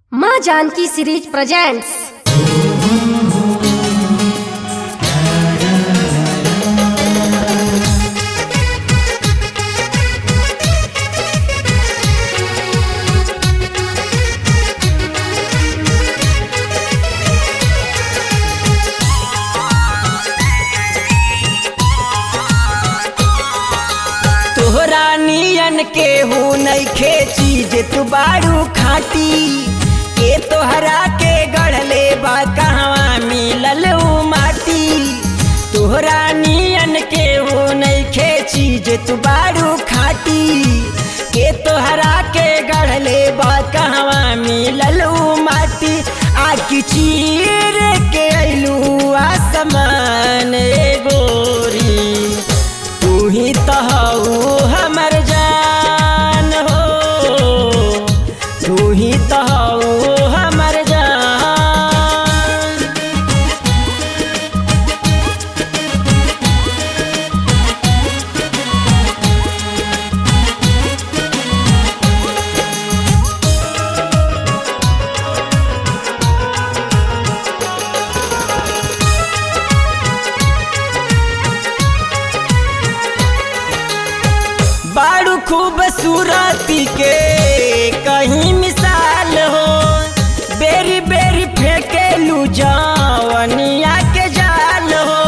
माँ Janaki series presents तोहरा नियन के हूँ नइखे चीज तू बारू खाटी के तोहरा के गढ़ले बा कहवा मिलल ऊ माटी तोहरा नियन के हूँ नइखे चीज तू बारू खाटी के तोहरा के गढ़ले बा कहवा मिलल ऊ माटी आखी चीर के अइलू आसमान ए गोरी तू ही तो हऊ हमर जान हो तू ही तो हऊ हमर जान बारू खूबसूरती के कहीं मिसाल हो बेरी बेरी फेंके लू जवनिया के जाल हो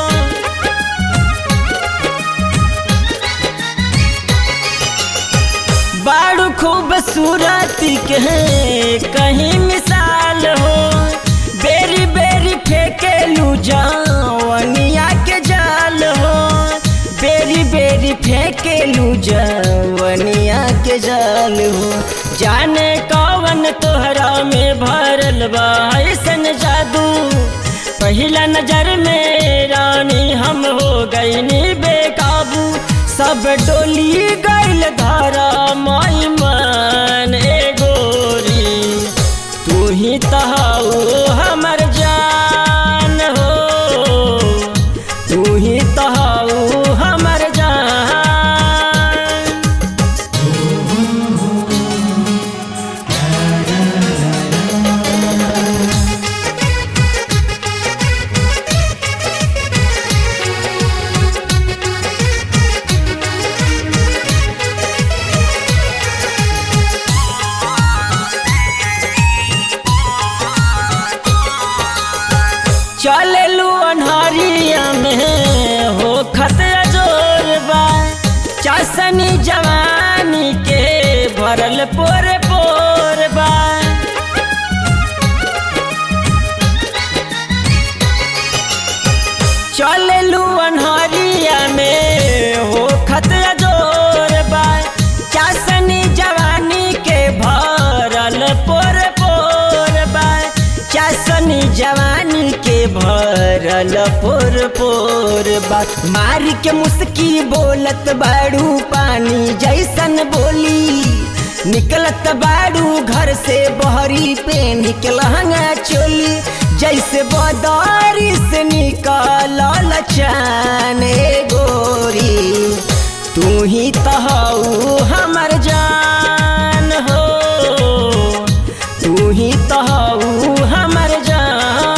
बारू खूबसूरती के कहीं मिसाल हो बेरी बेरी फेंके लू जवनिया के जाल हो बेरी बेरी फेंके लू जवनिया के जाल हो जाने कौन तोहरा में भरल बा ऐसन जादू पहिला नजर में रानी हम हो गईनी बेकाबू सब डोली गइल धारा माई मान ए गोरी तू ही तहाऊ हमर जान हो तू ही तहाऊ हमर जान चललू अनहरिया में हो खतरा जोर बा चासनी जवानी के भरल पोर पोर बा चललू अनहरिया में हो खतरा जोर बा चासनी जवानी के भरल पोर पोर बा चासनी जवानी के भरल पोर पोर बा मार के मुस्की बोलत बाड़ू पानी जैसन बोली निकलत बाड़ू घर से बहरी पे निकलहंगा चोली जैसे बदारी से निकल चाने गोरी तू ही तहू हमर जान हो तू ही तहू हमर जान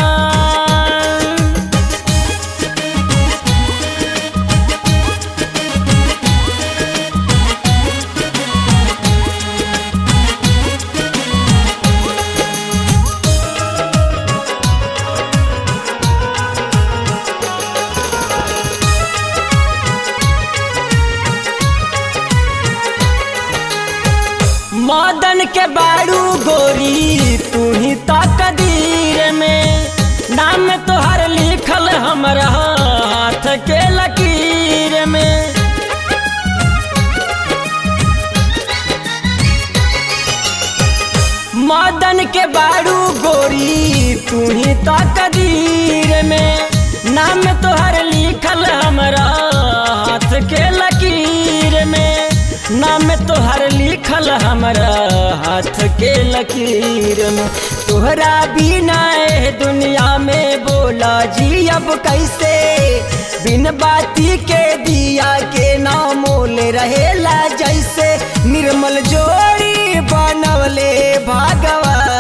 मदन के बाड़ू गोरी तू ही तो कदीर में नाम तोहर लिखल हमरा हाथ के लकीर में मदन के बाड़ू गोरी तू ही तो कदीर में नाम तोहर लिखल हमरा हाथ के लकीर में नाम तोहर लिखल हमरा हाथ के लकीर में तोहरा बिना ए दुनिया में बोला जी अब कैसे बिन बाती के दिया के नामोल रहेला जैसे निर्मल जोड़ी बनवले भगवान